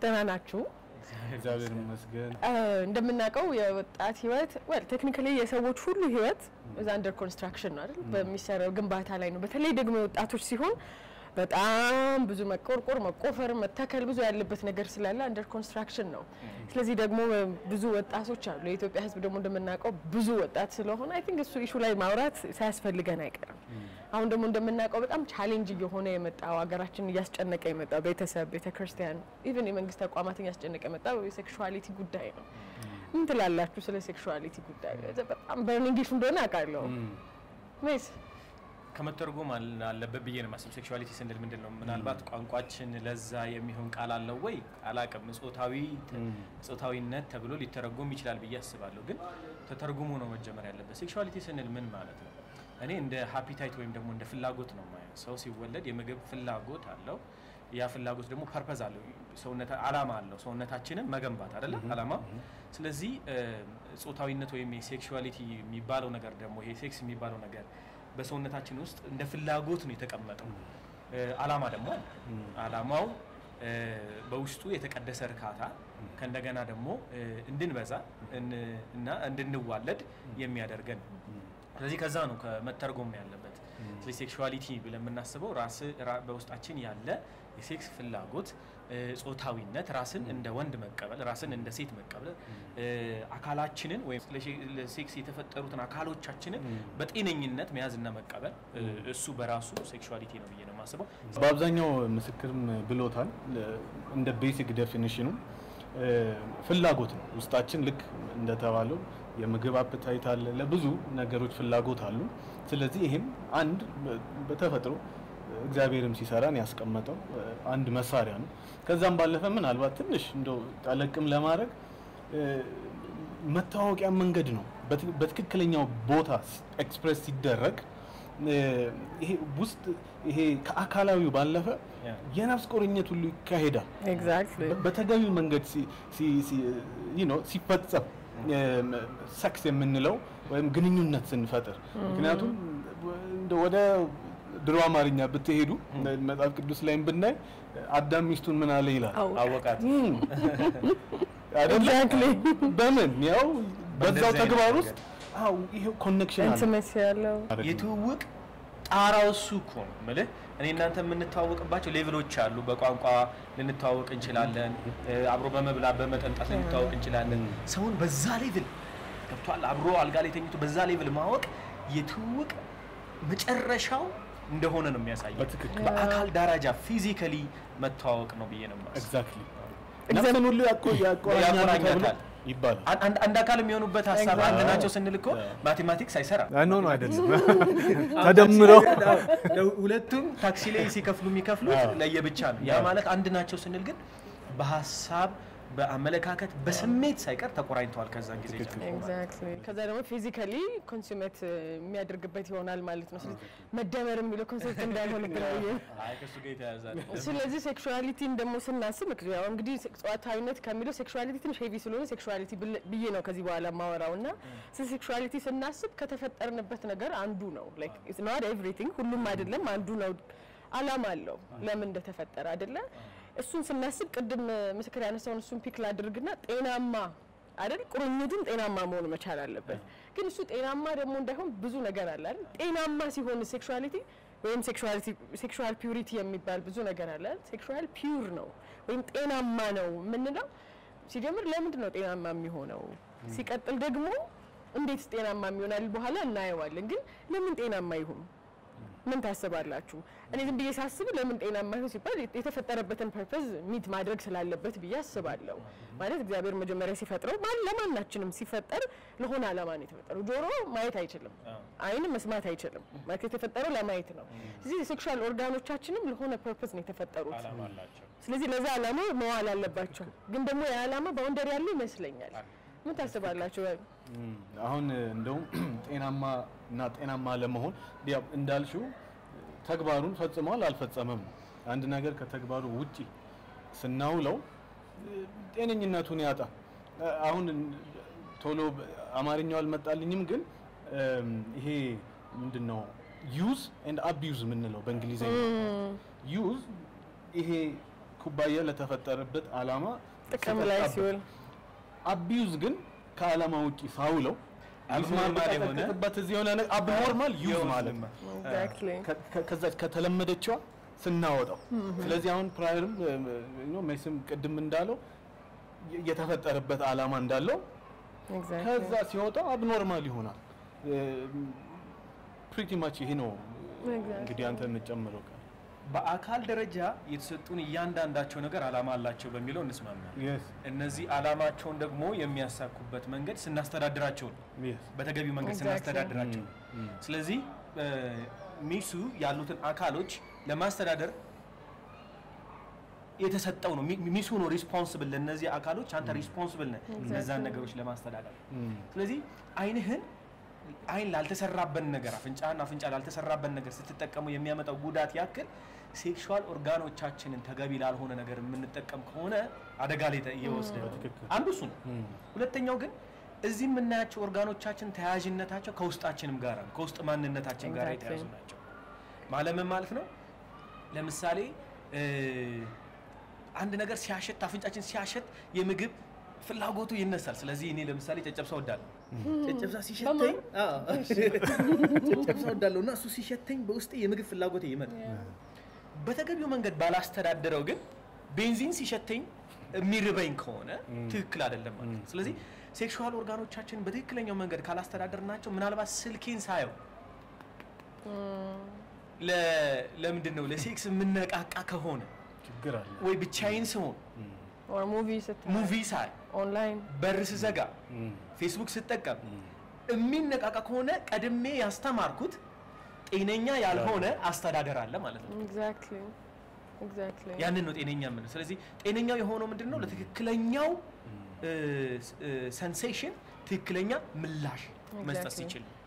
ደህና ናችሁ? እግዚአብሔር ይመስገን። እንደምናውቀው የወጣት ህይወት ወል ቴክኒካሊ የሰዎች ሁሉ ህይወት እዛ አንደር ኮንስትራክሽን ነው አይደል? በሚሰራው ግንባታ ላይ ነው። በተለይ ደግሞ የወጣቶች ሲሆን በጣም ብዙ መቆርቆር፣ መቆፈር፣ መተከል ብዙ ያለበት ነገር ስላለ አንደር ኮንስትራክሽን ነው። ስለዚህ ደግሞ ብዙ ወጣቶች አሉ። የኢትዮጵያ ህዝብ ደግሞ እንደምናውቀው ብዙ ወጣት ስለሆነ አይ ቲንክ እሱ ኢሹ ላይ ማውራት ሳያስፈልገን አይቀርም። አሁን ደግሞ እንደምናውቀው በጣም ቻሌንጅ እየሆነ የመጣው ሀገራችን እያስጨነቀ የመጣው ቤተሰብ፣ ቤተ ክርስቲያን፣ ኢቨን የመንግስት ተቋማትን እያስጨነቀ የመጣው የሴክሹዋሊቲ ጉዳይ ነው። ምን ትላላችሁ ስለ ሴክሹዋሊቲ ጉዳይ? በጣም በርኒንግ ኢሹ እንደሆነ አውቃለሁ። ሜስ ከመተርጎም አለበት ብዬ ነው የማስበው። ሴክሹዋሊቲ ስንል ምንድን ነው? ምናልባት ቋንቋችን ለዛ የሚሆን ቃል አለው ወይ አላቅም። ጾታዊ ጾታዊነት ተብሎ ሊተረጎም ይችላል ብዬ አስባለሁ። ግን ተተርጉሞ ነው መጀመር ያለበት። ሴክሹዋሊቲ ስንል ምን ማለት ነው? እኔ እንደ ሃፒታይት ወይም ደግሞ እንደ ፍላጎት ነው ማየው። ሰው ሲወለድ የምግብ ፍላጎት አለው። ያ ፍላጎት ደግሞ ፐርፐዝ አለው፣ ሰውነት አላማ አለው። ሰውነታችንን መገንባት አይደለ አላማ። ስለዚህ ጾታዊነት ወይም የሴክሹዋሊቲ የሚባለው ነገር ደግሞ ይሄ ሴክስ የሚባለው ነገር በሰውነታችን ውስጥ እንደ ፍላጎት ነው የተቀመጠው። አላማ ደግሞ አላማው በውስጡ የተቀደሰ እርካታ ከእንደገና ደግሞ እንድንበዛ እና እንድንዋለድ የሚያደርገን ስለዚህ ከዛ ነው ከመተርጎም ያለበት። ስለዚህ ሴክሹዋሊቲ ብለን የምናስበው ራስ በውስጣችን ያለ የሴክስ ፍላጎት፣ ጾታዊነት፣ ራስን እንደ ወንድ መቀበል፣ ራስን እንደ ሴት መቀበል፣ አካላችንን ወይም ለሴክስ የተፈጠሩትን አካሎቻችንን በጤነኝነት መያዝና መቀበል እሱ በራሱ ሴክሹዋሊቲ ነው ብዬ ነው የማስበው። በአብዛኛው ምስክርም ብሎታል። እንደ ቤሲክ ዴፊኒሽኑ ፍላጎት ነው። ውስጣችን ልክ እንደተባለው የምግብ አፕታይት አለ፣ ለብዙ ነገሮች ፍላጎት አሉ። ስለዚህ ይህም አንድ በተፈጥሮ እግዚአብሔርም ሲሰራን ያስቀመጠው አንድ መሳሪያ ነው። ከዛም ባለፈ ምናልባት ትንሽ እንደው ጠለቅም ለማድረግ መታወቂያ መንገድ ነው። በትክክለኛው ቦታ ኤክስፕሬስ ሲደረግ ይሄ ውስጥ ይሄ ከአካላዊው ባለፈ የነፍስ ቁርኝት ሁሉ ይካሄዳል። ኤግዛክትሊ በተገቢው መንገድ ሲፈጸም ሰክስ የምንለው ወይም ግንኙነት ስንፈጥር ምክንያቱም ወደ ድሮ አማርኛ ብትሄዱ መጽሐፍ ቅዱስ ላይም ብናይ አዳም ሚስቱን ምን አለ ይላል አወቃት ኤግዛክትሊ በምን ያው በዛው ተግባር ውስጥ አው ይሄ ኮኔክሽን አለ ኢንቲሜሲ ያለው የትውውቅ ጣራው እሱ እኮ ነው የምልህ። እኔ እናንተ የምንተዋወቅባቸው ሌቭሎች አሉ። በቋንቋ ልንተዋወቅ እንችላለን። አብሮ በመብላት በመጠጣት ልንተዋወቅ እንችላለን። ሰውን በዛ ሌቭል ገብቷል። አብሮ አልጋ ላይ ተኝቶ በዛ ሌቭል ማወቅ የትውውቅ መጨረሻው እንደሆነ ነው የሚያሳየው። በትክክል በአካል ደረጃ ፊዚካሊ መተዋወቅ ነው ብዬ ነው የማስበው። ኤግዛክትሊ ነፍስን ሁሉ ያቆ- ያቆራኛል ተብሎ ያቆራኛታል። ይባላል። አንድ- አንድ አካል የሚሆኑበት ሀሳብ አንድ ናቸው ስንል እኮ ማቴማቲክስ አይሰራም። ኖ ኖ አይደለም ተደምረው ሁለቱም ታክሲ ላይ ሲከፍሉ የሚከፍሉት አዎ። ለየብቻ ነው። ያ ማለት አንድ ናቸው ስንል ግን በሀሳብ በአመለካከት በስሜት ሳይቀር ተቆራኝተዋል። ከዛን ጊዜ ጀምሮ ኤግዛክትሊ ከዛ ደግሞ ፊዚካሊ ኮንሱሜት የሚያደርግበት ይሆናል ማለት ነው። ስለዚህ መደመር የሚለው ኮንሴፕት እንዳይሆንብን ብዬ ነው። አይ ከእሱ ጋር የተያያዘ ነው። ስለዚህ ሴክሹዋሊቲን ደግሞ ስናስብ ምክ- ያው እንግዲህ ጾታዊነት ከሚለው ሴክሹዋሊቲ ትንሽ ሄቪ ስለሆነ ሴክሹዋሊቲ ብል- ብዬ ነው ከዚህ በኋላ ማወራው እና ስለ ሴክሹዋሊቲ ስናስብ ከተፈጠርንበት ነገር አንዱ ነው። ላይክ ኢትስ ኖት ኤቭሪቲንግ ሁሉም አይደለም፣ አንዱ ነው። አላማ አለው ለምን እንደተፈጠረ አይደለ? እሱን ስናስብ ቅድም ምስክር ያነሳውን እሱን ፒክ ላድርግና ጤናማ አይደል ቁርኝቱም ጤናማ መሆን መቻል አለበት። ግን እሱ ጤናማ ደግሞ እንዳይሆን ብዙ ነገር አለ አይደል? ጤናማ ሲሆን ሴክሹዋሊቲ ወይም ሴክሹዋሊቲ ሴክሹዋል ፒዩሪቲ የሚባል ብዙ ነገር አለ። ሴክሹዋል ፒዩር ነው ወይም ጤናማ ነው የምንለው ሲጀምር ለምንድን ነው ጤናማ የሚሆነው? ሲቀጥል ደግሞ እንዴት ጤናማ የሚሆናል በኋላ እናየዋለን። ግን ለምን ጤናማ ይሁን ምን ታስባላችሁ? እኔ ዝም ብዬ ሳስብ ለምን ጤናማ ይሁን ሲባል የተፈጠረበትን ፐርፐዝ ሚት ማድረግ ስላለበት ብዬ አስባለሁ። ማለት እግዚአብሔር መጀመሪያ ሲፈጥረው ማን ለማናችንም ሲፈጠር ለሆነ ዓላማ ነው የተፈጠረው። ጆሮ ማየት አይችልም፣ ዓይን መስማት አይችልም። ማለት የተፈጠረው ለማየት ነው። ስለዚህ የሴክሹዋል ኦርጋኖቻችንም ለሆነ ፐርፐዝ ነው የተፈጠሩት። ዓላማ አላቸው። ስለዚህ ለዛ ዓላማ መዋል አለባቸው። ግን ደግሞ የዓላማ ባውንደሪ ያለው ይመስለኛል። ምን ታስባላችሁ? እም፣ አሁን እንደውም ጤናማ እና ጤናማ ለመሆን ያው እንዳልሽው ተግባሩን ፈጽሟል አልፈጸመም ነው። አንድ ነገር ከተግባሩ ውጪ ስናውለው እ፣ ጤነኝነቱን ያጣ እ፣ አሁን ቶሎ በ- አማርኛው አልመጣልኝም፣ ግን እም፣ ይሄ ምንድን ነው ዩዝ ኤንድ አቢዩዝ የምንለው በእንግሊዝኛ ዩዝ ይሄ ኩባያ ለተፈጠረበት ዓላማ ጥቅም ላይ ስጠጣበት። ሲውል አቢዩዝ ግን ከዓላማ ውጪ ሳውለው አብኖርማል የሆነ በት እዚህ የሆነ ነገር አብኖርማል ዩዝ ማለት ነው። ኤግዛክትሊ ከ- ከ- ከዛች ከተለመደችዋ ስናወጣው ስለዚህ አሁን ፕራየርም ሜስም ቅድም እንዳለው የ- የተፈጠረበት ዓላማ እንዳለው ከዛ ሲወጣ አብኖርማል ይሆናል። ፕሪቲ ማች ይሄ ነው እንግዲህ አንተ የምትጨምረው ቃል በአካል ደረጃ የተሰጡን እያንዳንዳቸው ነገር አላማ አላቸው በሚለው እንስማማለን። Yes, እነዚህ አላማቸውን ደግሞ የሚያሳኩበት መንገድ ስናስተዳድራቸው ነው። yes. በተገቢው መንገድ Exactly. ስናስተዳድራቸው ነው። Mm. ስለዚህ እ፣ ሚሱ ያሉትን አካሎች ለማስተዳደር የተሰጠው ነው። ሚ- ሚሱ ነው ሪስፖንስብል ለእነዚህ አካሎች አንተ ሪስፖንስብል ነህ እነዛን ነገሮች ለማስተዳደር። Mm. ስለዚህ አይንህን አይን ላልተሰራበት ነገር አፍንጫህን አፍንጫ ላልተሰራበት ነገር ስትጠቀሙ የሚያመጣው ጉዳት ያክል ሴክሹዋል ኦርጋኖቻችንን ተገቢ ላልሆነ ነገር የምንጠቀም ከሆነ አደጋ ላይ ተ- እየወሰደ ነው። በትክክል። አንዱ እሱ ነው። Mm. ሁለተኛው ግን እዚህ የምናያቸው ኦርጋኖቻችን ተያያዥነታቸው ከውስጣችንም ጋር ነው፣ ከውስጥ ማንነታችን ጋር Exactly. የተያዙ ናቸው። ማለምን ማለት ነው። ለምሳሌ እ፣ አንድ ነገር ሲያሸት አፍንጫችን ሲያሸት የምግብ ፍላጎቱ ይነሳል። ስለዚህ እኔ ለምሳሌ ጨጨብሳ ወዳለሁ። ጨጨብሳ ሲሸተኝ አዎ፣ ጨጨብሳ ወዳለሁ እና እሱ ሲሸተኝ በውስጤ የምግብ ፍላጎቴ ይመጣል። በተገቢው መንገድ ባላስተዳደረው ግን ቤንዚን ሲሸተኝ የሚርበኝ ከሆነ ትክክል አይደለም ማለት ነው። ስለዚህ ሴክሹዋል ኦርጋኖቻችን በትክክለኛው መንገድ ካላስተዳደርናቸው ምናልባት ስልኬን ሳየው ለ- ለምንድን ነው ለሴክስ የምነቃቃ ከሆነ ችግር አለ። ወይ ብቻዬን ስሆን ኦር ሙቪ ስታይ ሙቪ ሳይ ኦንላይን በር ስዘጋ Mm. ፌስቡክ ስጠቀም የሚነቃቃ ከሆነ ቀድሜ ያስተማርኩት ጤነኛ ያልሆነ አስተዳደር አለ ማለት ነው። ኤግዛክትሊ ኤግዛክትሊ ያንን ነው ጤነኛ የምንለው። ስለዚህ ጤነኛው የሆነው ምንድን ነው? ለትክክለኛው ሰንሴሽን ትክክለኛ ምላሽ መስጠት Exactly. ሲችል ነው።